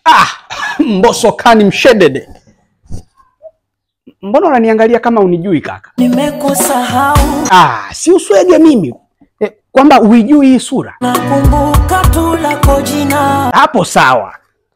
Ah, Mbosso kani mshedede. Mbona unaniangalia kama unijui kaka? Nimekusahau, Ah, si uswege mimi e, kwamba uijui hii sura. nakumbuka tu lako jina. Hapo sawa.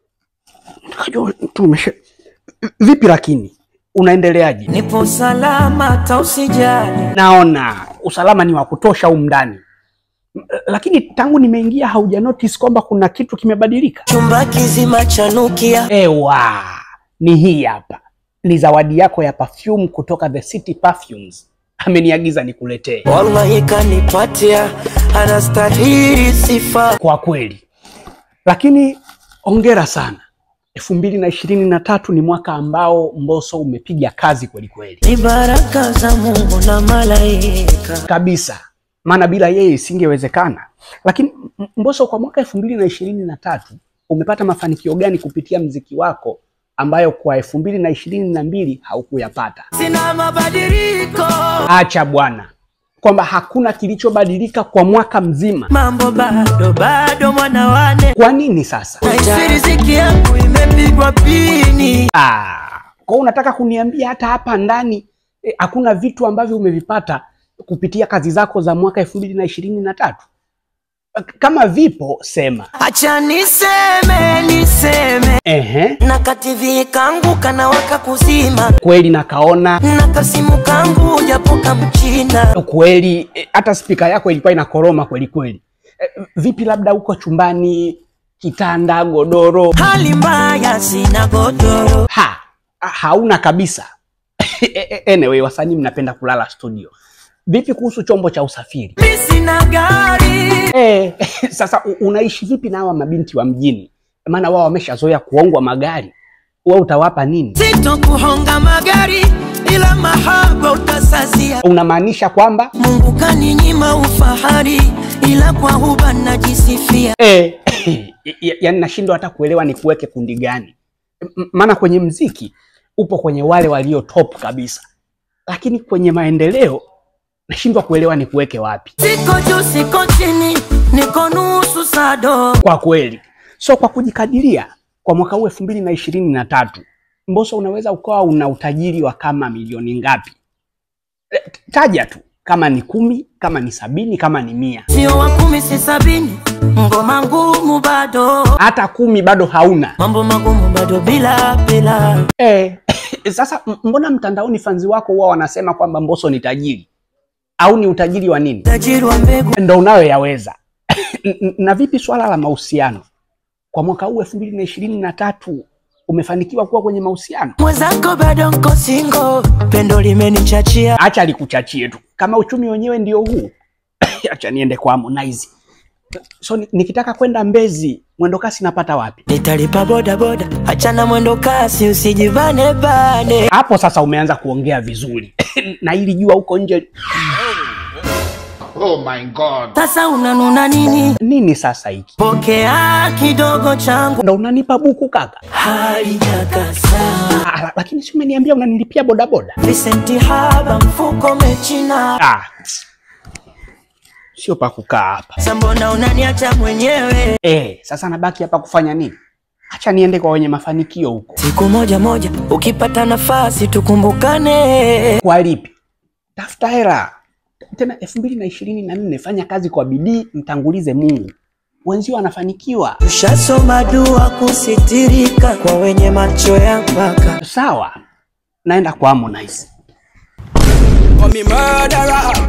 Nikajua tu umesha. Vipi lakini unaendeleaje? Nipo salama, hata usijali. Naona usalama ni wa kutosha humu ndani, M- lakini tangu nimeingia hauja notice kwamba kuna kitu kimebadilika? Chumba kizima chanukia, Ewa, ni hii hapa, ni zawadi yako ya perfume kutoka The City Perfumes. Ameniagiza nikuletee. wallahi kanipatia, anastahili sifa. Kwa kweli, lakini ongera sana. elfu mbili na ishirini na tatu ni mwaka ambao Mbosso umepiga kazi kweli kweli Ni baraka za Mungu na malaika. kabisa, maana bila yeye isingewezekana. Lakini M- Mbosso, kwa mwaka elfu mbili na ishirini na tatu umepata mafanikio gani kupitia mziki wako ambayo kwa elfu mbili na ishirini na mbili haukuyapata? Sina mabadiliko, Acha bwana, kwamba hakuna kilichobadilika kwa mwaka mzima. mambo bado bado, mwana wane Kwa nini sasa? Naisi riziki yangu imepigwa pini. Ah, kwa hiyo unataka kuniambia hata hapa ndani eh, hakuna vitu ambavyo umevipata kupitia kazi zako za mwaka elfu mbili na ishirini na tatu? Kama vipo sema. Acha niseme niseme, Ehe, na kativi kangu kanawaka kuzima, kweli nakaona na kasimu kangu japo kamchina. kweli, eh, hata spika yako ilikuwa inakoroma kweli kweli. Eh, vipi labda uko chumbani, kitanda, godoro? Hali mbaya, sina godoro. Ha, hauna kabisa. Anyway, wasanii mnapenda kulala studio. Vipi kuhusu chombo cha usafiri? Mi sina gari, Eh, sasa u- unaishi vipi na hawa mabinti wa mjini? Maana wao wameshazoea kuongwa magari, wewe utawapa nini? sito kuhonga magari, ila mahaba utasazia. Unamaanisha kwamba Mungu kaninyima ufahari, ila kwa huba najisifia. eh, ya- yaani nashindwa hata kuelewa ni kuweke kundi gani? M- Maana kwenye mziki upo kwenye wale walio top kabisa, lakini kwenye maendeleo nashindwa kuelewa ni kuweke wapi Siko juu, siko chini, niko nusu sado. kwa kweli. So kwa kujikadiria kwa mwaka huu elfu mbili na ishirini na tatu Mbosso unaweza ukawa una utajiri wa kama milioni ngapi? Eh, Taja tu kama ni kumi, kama ni sabini, kama ni mia, Sio wa kumi, si sabini, ngoma ngumu bado, hata kumi bado hauna. mambo magumu bado bila bila. Eh, sasa m- mbona mtandaoni fanzi wako huwa wanasema kwamba Mbosso ni tajiri au ni utajiri wa nini? Tajiri wa mbegu Ndo unayoyaweza. N- n- na vipi swala la mahusiano kwa mwaka huu elfu mbili na ishirini na tatu umefanikiwa kuwa kwenye mahusiano? mwenzako bado nko singo, pendo limenichachia. Acha likuchachie tu, kama uchumi wenyewe ndio huu. Acha niende kwa Harmonize. So ni- nikitaka kwenda Mbezi mwendo kasi napata wapi? Nitalipa boda boda, achana mwendo kasi, usijivane bane. Hapo sasa umeanza kuongea vizuri na ili jua huko nje Oh my God. Sasa unanuna nini? nini sasa hiki? Pokea kidogo changu, Ndo unanipa buku kaka? halijakasa. Ah, la- lakini si umeniambia unanilipia bodaboda? Visenti haba, mfuko mechina. Ah, sio pa kukaa hapa. Sambona unaniacha mwenyewe? Eh, sasa nabaki hapa kufanya nini? Acha niende kwa wenye mafanikio huko. Siku moja moja, ukipata nafasi tukumbukane. Kwa lipi? Tafuta hela tena. elfu mbili na ishirini na nne fanya kazi kwa bidii, mtangulize Mungu, wenzio wanafanikiwa. Tushasoma dua kusitirika kwa wenye macho ya mpaka. Sawa, naenda kwa Harmonize. Call me murderer,